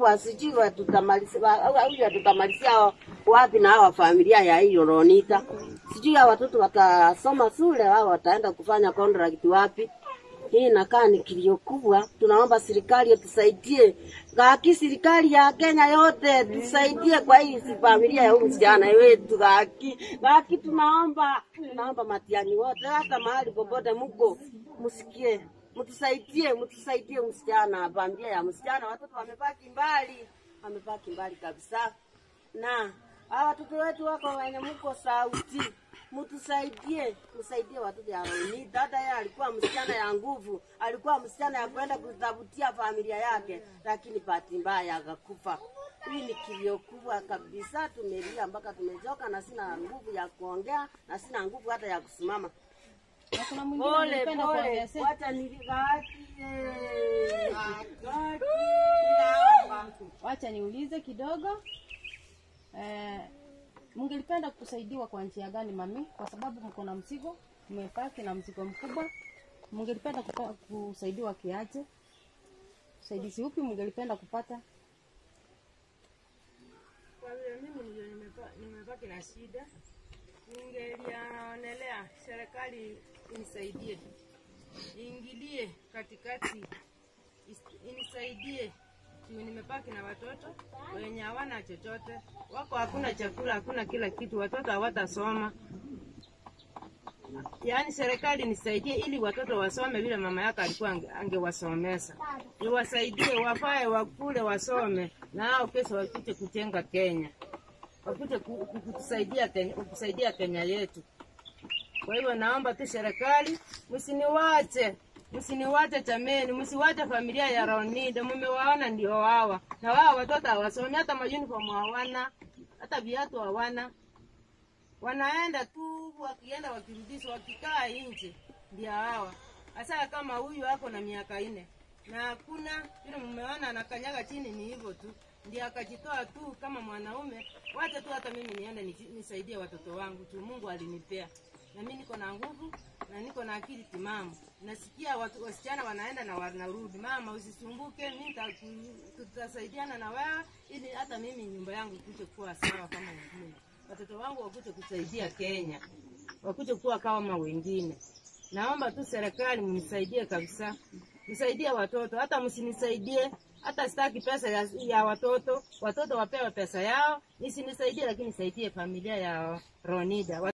Kwa sijui watutamalizia huyu watutamalizia wapi na hawa familia ya hiyo Ronita. Sijui hawa watoto watasoma shule au wataenda kufanya contract wapi. Hii inakaa ni kilio kubwa. Tunaomba serikali tusaidie, gaki serikali ya Kenya yote tusaidie kwa hii si familia ya huyu msichana wetu gaki gaki, tunaomba tunaomba matiani wote, hata mahali popote mko, msikie mtusaidie, mtusaidie msichana, familia ya msichana. Watoto wamebaki mbali, wamebaki mbali kabisa, na hawa watoto wetu wako wenye mko sauti mtusaidie, msaidie watoto ya Roini. Dada yeye alikuwa msichana ya nguvu, alikuwa msichana ya kwenda kutafutia familia yake, lakini bahati mbaya akakufa. Hii ni kilio kubwa kabisa, tumelia mpaka tumechoka, na sina nguvu ya kuongea na sina nguvu hata ya kusimama. Na kuna mwingine Pole ningependa pole, kuongezea. wacha niligakie Wacha niulize kidogo. Eh, mngelipenda kusaidiwa kwa njia gani mami? Kwa sababu mko na mzigo, mmepaki na mzigo mkubwa. Mngelipenda kupa- kusaidiwa kiaje? Usaidizi upi mngelipenda kupata? Kwa vile mimi ndio nimepa- nimebaki na shida, ningeliaonelea serikali inisaidie, iingilie katikati, is- inisaidie juu nimebaki na watoto wenye hawana chochote, wako hakuna chakula, hakuna kila kitu, watoto hawatasoma. Yaani serikali nisaidie ili watoto wasome vile mama yake alikuwa ange- angewasomesa, iwasaidie wafae wakule wasome, na hao kesho wakuje kujenga Kenya, wakuje ku- ku- kutusaidia Kenya, kusaidia Kenya yetu. Kwa hivyo naomba tu serikali msiniwache, msiniwache chameni, msiwache familia ya Ronida, mmewaona ndio hawa na wao watoto hawasomi, hata mauniform hawana, hata viatu hawana wanaenda tu wakienda wakirudishwa wakikaa nje ndio hawa hasa kama huyu ako na miaka nne na hakuna vile mmeona anakanyaga chini ni hivyo tu ndio akajitoa tu kama mwanaume wacha tu hata mimi niende niji- nisaidie watoto wangu tu mungu alinipea na mimi niko na nguvu na niko na akili timamu nasikia watu, wasichana wanaenda na wanarudi mama usisumbuke mimi nita- tutasaidiana na wewe ili hata mimi nyumba yangu ikuje kuwa sawa kama wengine watoto wangu wakuje kusaidia Kenya, wakuje kuwa kama wengine. Naomba tu serikali mnisaidie kabisa, msaidie watoto, hata msinisaidie hata sitaki pesa ya, ya watoto, watoto wapewe pesa yao, nisinisaidie, lakini saidie familia ya Ronida.